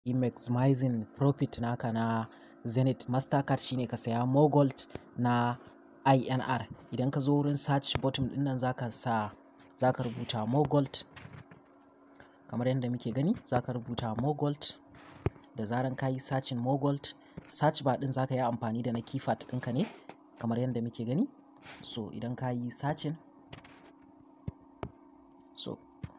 yi maximizing profit naka na Zenith Mastercard shine ka saya Mogold na INR. Idan ka zo wurin search button ɗin nan za ka sa, za ka rubuta Mogold kamar yadda muke gani za ka rubuta Mogold. Da zaran ka yi searching Mogold, search bar ɗin za ka yi amfani da na keypad ɗinka ne kamar yadda muke gani. So idan ka yi searching, so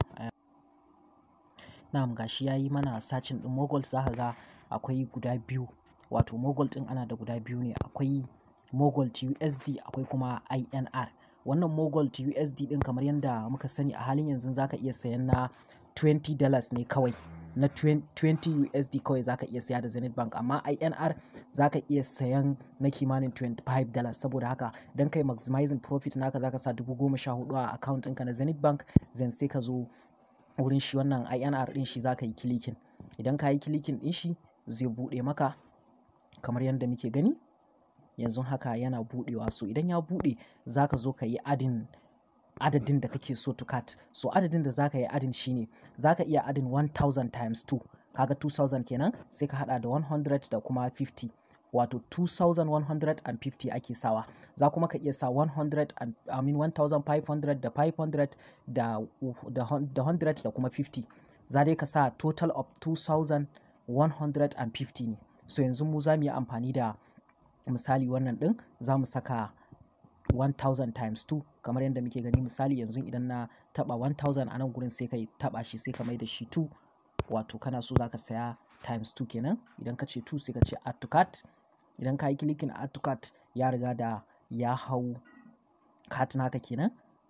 na'am gashi ya yi mana searching ɗin Mogold za ka ga akwai guda biyu. Wato Mogold ɗin ana da guda biyu ne. Akwai Mogold USD akwai kuma INR. Wannan Mogold USD ɗin kamar yadda muka sani a halin yanzu za ka iya sayan na twenty dollars ne kawai. Na twenty USD kawai za ka iya saya da Zenith Bank amma INR za ka iya sayan na kimanin twenty five dollars. Saboda haka don kai maximizing profit naka za ka sa dubu goma sha huɗu a account ɗinka na Zenith Bank. Zan sai ka zo wurin shi wannan INR ɗin shi za ka yi clicking. Idan ka yi clicking ɗin shi zai buɗe maka kamar yadda muke gani. Yanzu haka yana buɗewa. So idan ya buɗe za ka zo ka yi adding adadin da kake so to cart. So adadin da za ka yi adding shine za ka iya adding one thousand times two. Kaga two thousand kenan sai ka haɗa da one hundred da kuma fifty. Wato two thousand one hundred and fifty ake sawa. Za kuma ka iya sa one hundred and I mean one thousand five hundred da five hundred da, da, da hundred da kuma fifty. Za dai ka sa total of two thousand one hundred and fifty ne. So yanzu mu za mu yi amfani da misali wannan ɗin za mu saka one thousand times two kamar yadda muke gani misali yanzu idan na taɓa one thousand a nan gurin sai ka taɓa shi sai ka mai da shi two wato kana so za ka saya times two kenan idan ka ce two sai ka ce add to cart idan ka yi clicking add to cart ya riga da ya hau cart naka kenan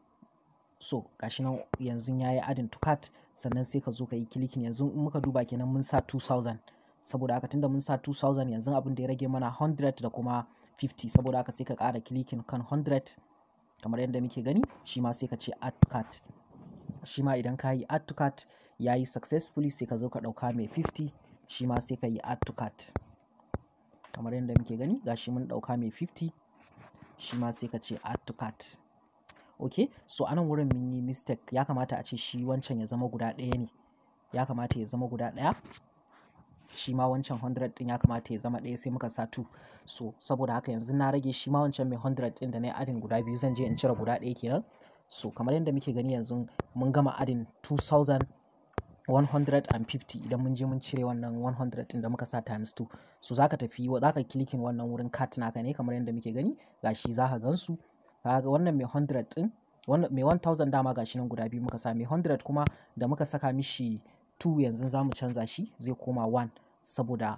so gashi nan yanzu ya yi adding to cart sannan sai ka zo ka yi clicking yanzu in muka duba kenan mun sa two thousand saboda haka tunda mun sa 2000 yanzu abin da ya rage mana 100 da kuma 50 saboda haka sai ka ƙara clicking kan 100 kamar yadda muke gani shi ma sai ka ce add to cart shi ma idan ka yi add to cart ya yi successfully sai ka zo ka ɗauka mai 50 shi ma sai ka yi add to cart kamar yadda muke gani gashi mun ɗauka mai 50 shi ma sai ka ce add to cart ok so anan wurin mun yi mistake ya kamata a ce shi wancan ya zama guda ɗaya ne ya kamata ya zama guda ɗaya shi ma wancan 100 din ya kamata ya zama ɗaya sai muka sa 2 so saboda haka yanzu na rage shi ma wancan mai 100 din da na yi adin guda biyu zan je in cire guda ɗaya kenan so kamar yadda muke gani yanzu mun gama adin 2150 idan mun je mun cire wannan 100 din da muka sa times 2 so zaka tafi zaka clicking wannan wurin cart naka ne kamar yadda muke gani gashi zaka gansu kaga wannan mai 100 din wannan mai 1000 dama gashi nan guda biyu muka sa mai 100 kuma da muka saka mishi 2 yanzu za mu canza shi zai koma 1 saboda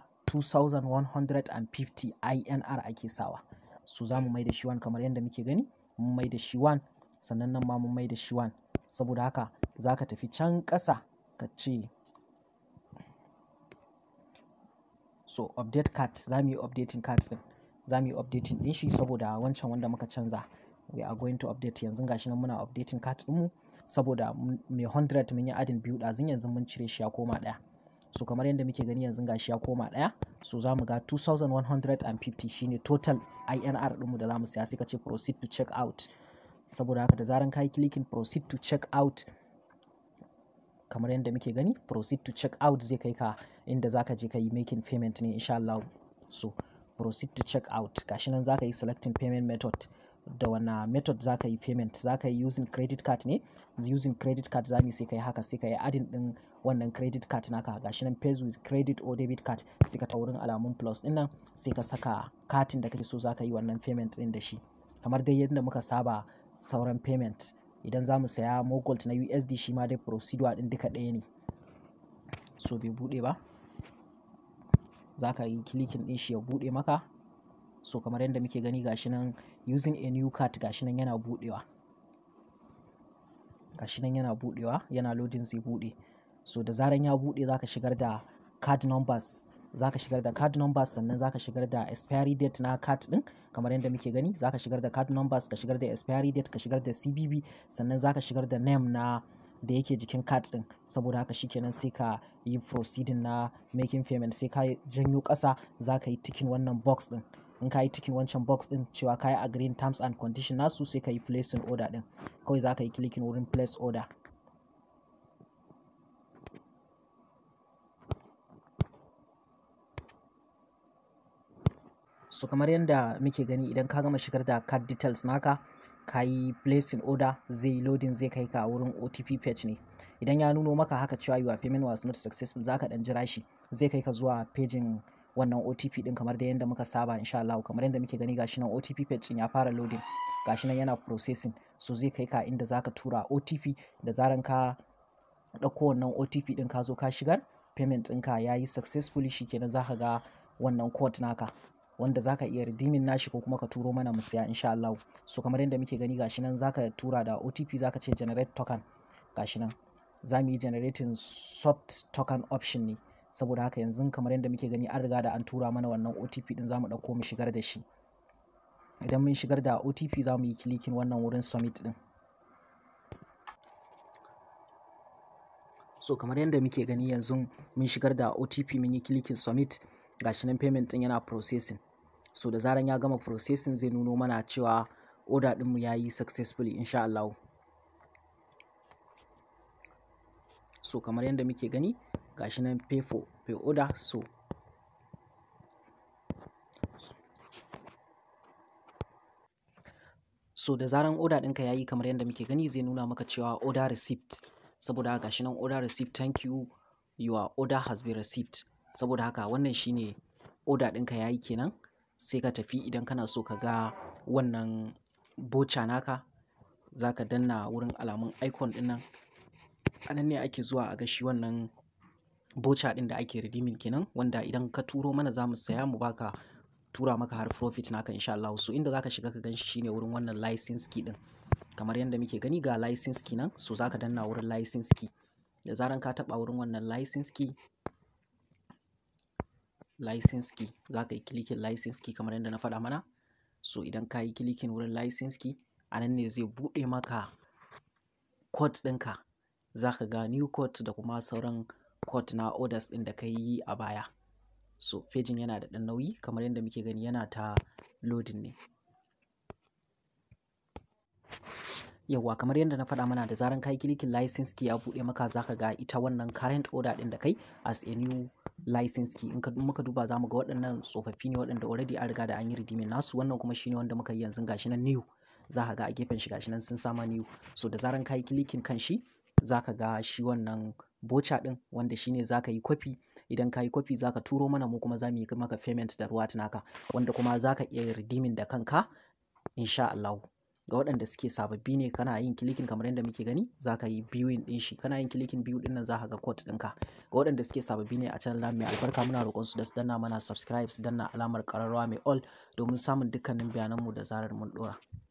2150 INR ake sawa su za mu mai da shi 1 kamar yadda muke gani mun mai da shi 1 sannan nan ma mun mai da shi 1 saboda haka za ka tafi can ƙasa ka ce so update card za mu yi updating card din za mu yi updating din shi saboda wancan wanda muka canza we are going to update yanzu gashi nan muna updating card ɗinmu saboda mai 100 mun yi adin biyu ɗazun yanzu mun cire shi ya koma ɗaya so kamar yadda muke gani yanzu gashi ya koma ɗaya so za mu ga 2150 shine total INR ɗinmu da za mu siya sai ka ce proceed to check out saboda haka da zaran ka yi clicking proceed to check out kamar yadda muke gani proceed to check out zai kai ka inda za ka je ka yi making payment ne insha Allah so proceed to check out gashi nan za ka yi selecting payment method da wana method za ka yi payment za ka yi using credit card ne using credit card za mu sai ka yi haka sai ka yi adin din wannan credit card naka gashi nan pays with credit or debit card sai ka ta wurin alamun plus din nan sai ka saka katin da kake so za ka yi wannan payment din da shi kamar dai yadda muka saba sauran payment idan za mu saya mogolt na USD shi ma dai procedure din duka ɗaya ne so bai buɗe ba za ka yi clicking din shi ya buɗe maka so kamar yadda muke gani gashi nan using a new card gashi nan yana budewa gashi nan yana budewa yana loading zai bude so da zaran ya bude zaka shigar da card numbers zaka shigar da card numbers sannan zaka shigar da expiry date na card din kamar yadda muke gani zaka shigar da card numbers ka shigar da expiry date ka shigar da CVV sannan zaka shigar da name na da yake jikin card din saboda haka shikenan sai ka yi proceeding na making payment sai ka janyo ƙasa zaka yi ticking wannan box din in ka yi cikin wancan box din cewa ka yi agreeing terms and condition nasu sai ka yi placing order din kawai za ka yi clicking wurin place order so kamar yadda muke gani idan ka gama shigar da card details naka ka yi placing order zai loading zai kai ka wurin OTP page ne idan ya nuno maka haka cewa your payment was not successful zaka dan jira shi zai kai ka zuwa pejin wannan OTP din kamar da yadda muka saba insha Allah kamar yadda muke gani gashi nan OTP page din ya fara loading gashi nan yana processing so zai kai ka inda zaka tura OTP da zaran ka ɗauko wannan OTP din ka zo ka shigar payment ɗinka ya yi successfully shikenan zaka ga wannan code naka wanda zaka iya redeeming nashi ko kuma ka turo mana mu siya insha Allah so kamar yadda muke gani gashi nan zaka tura da OTP zaka ce generate token gashi nan za mu yi generating soft token option ne saboda haka yanzu kamar yadda muke gani an riga da an tura mana wannan OTP din za mu ɗauko mu shigar da shi idan mun shigar da OTP za mu yi clicking wannan wurin submit din so kamar yadda muke gani yanzu mun shigar da OTP mun yi clicking submit gashi nan payment din yana processing so da zaran ya gama processing zai nuno mana cewa order ɗinmu ya yi successfully insha Allah so kamar yadda muke gani gashi nan pay for pay order so so da zaran order ɗinka ya yi kamar yadda muke gani zai nuna maka cewa order receipt saboda haka gashi nan order receipt thank you your order has been received saboda haka wannan shine order ɗinka ya yi kenan sai ka tafi idan kana so ka ga wannan bocha naka za ka danna wurin alamun icon ɗin nan a nan ne ake zuwa a ga shi wannan bocha ɗin da ake redeeming kenan wanda idan ka turo mana za mu saya mu baka tura maka har profit naka insha Allah so inda zaka shiga ka ganshi shine wurin wannan license key ɗin kamar yadda muke gani ga license key nan so zaka danna wurin license key da zaran ka taɓa wurin wannan license key license key za ka yi clicking license key kamar yadda na faɗa mana so idan ka yi clicking wurin license key a nan ne zai buɗe maka code ɗinka za ka ga new code da kuma sauran code na orders ɗin da ka yi a baya so pejin yana da ɗan nauyi kamar yadda muke gani yana ta loading ne yawwa kamar yadda na faɗa mana da zaran ka yi clicking license key ya buɗe maka za ka ga ita wannan current order ɗin da kai as a new license key in ka muka duba za mu ga waɗannan tsofaffi ne waɗanda already an riga da an yi redeeming nasu wannan kuma shine wanda muka yi yanzu gashi nan new za ka ga a gefen shi gashi nan sun sama new so da zaran ka yi clicking kan shi za ka ga shi wannan bocha ɗin wanda shine za ka yi kwafi idan ka yi kwafi za ka turo mana mu kuma za mu yi maka payment da ruwa naka wanda kuma za ka iya redeeming da kanka insha Allah ga waɗanda suke sababbi ne kana yin kilikin kamar yadda muke gani za ka yi biyuin ɗin shi kana yin kilikin biyu ɗin nan za ka ga code ɗinka ga waɗanda suke sababbi ne a channel mai albarka muna roƙon su da su danna mana subscribe su danna alamar ƙararrawa mai all domin samun dukkanin bayananmu da zarar mun ɗora.